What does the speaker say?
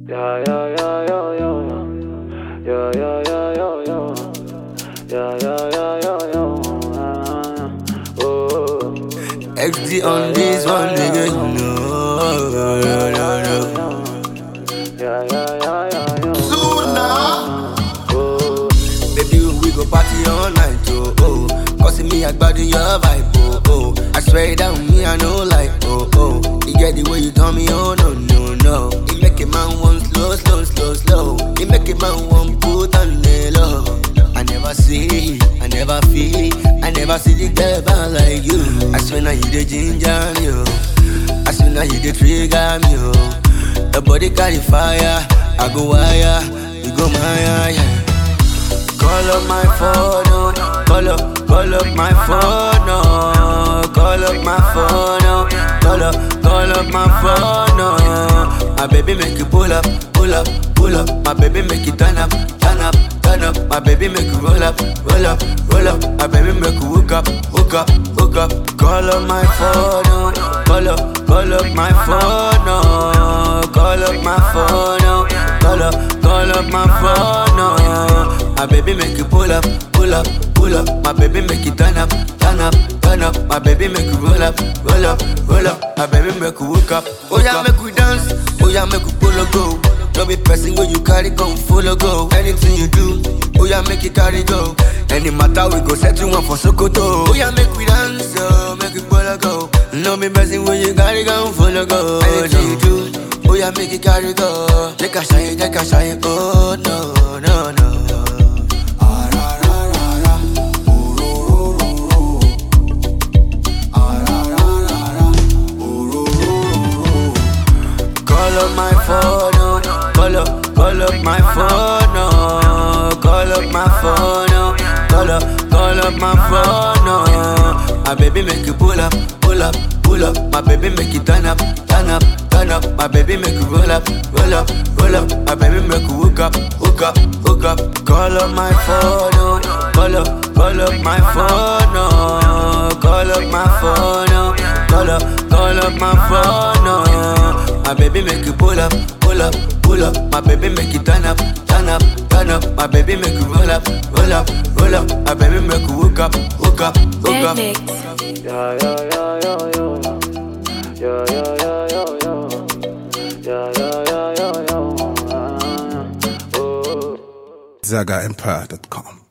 Yeah, yeah, yeah, yeah, yeah. Yeah, yeah, yeah, yeah, yeah. Yeah, yeah, yeah, yeah, yeah. Ah, Oh. XD on this one, nigga. No, no, no, no. Yeah, yeah, yeah, yeah, yeah. Oh. Baby, we go party all night, oh, oh. Cause me, I body your vibe, oh, oh. I swear down me, I know like, oh, oh. You get the way you tell me, oh, no, no, no. You make a man want slow, slow, slow, slow. You make a man want put on the low. I never see, I never feel, I never see the clever like you. I swear now you the ginger me, oh. I swear now you the trigger me, oh. Your body carry fire, I go wire, you go my yeah. Call up my phone, oh. call up, call up my phone, oh. call up my phone, oh. call up, call up my phone, oh. My baby make you pull up, pull up, pull up. My baby make you turn up, turn up, turn up. My baby make you roll up, roll up, roll up. My baby make you hook up, hook up, hook up. Call up my phone, oh. call up, call up my phone, oh. call up my phone, oh. call up, call up my phone, oh. My baby make you pull up, pull up, pull up. My baby make you turn up, turn up, turn up. My baby make you roll up, roll up, roll up. My baby make you hook up. Oh yeah, make we dance. Oh yeah, make we pull go. Don't be pressing when you carry come follow go. Anything you do, oh yeah, make it carry go. Any matter we go set you one for Sokoto. Oh yeah, make we dance, oh, make it pull go. No be pressing when you carry come follow go. Anything you do, oh yeah, make it carry go. Take a shine, take a shine, oh no, no, no. Call up my phone, oh. call up, call up my phone, oh. call up my phone, oh. call up, call up my phone, oh. My baby make you pull up, pull up, pull up. My baby make you turn up, turn up, turn up. My baby make you roll up, roll up, roll up. My baby make you hook up, hook up, hook up. Call up my phone, oh. call up, call up my phone, oh. call up my phone, oh. call up, call up my phone, oh. My baby make you pull up, pull up, pull up. My baby make you turn up, turn up, turn up. My baby make you roll up, roll up, roll up. My baby make you hook up, hook up, hook Dead up. mix. Yeah, yeah, yeah, yeah, yeah. Yeah, yeah, yeah, yeah, yeah. Yeah, yeah, yeah, yeah, yeah. Ah, Oh. SagaEmpire.com.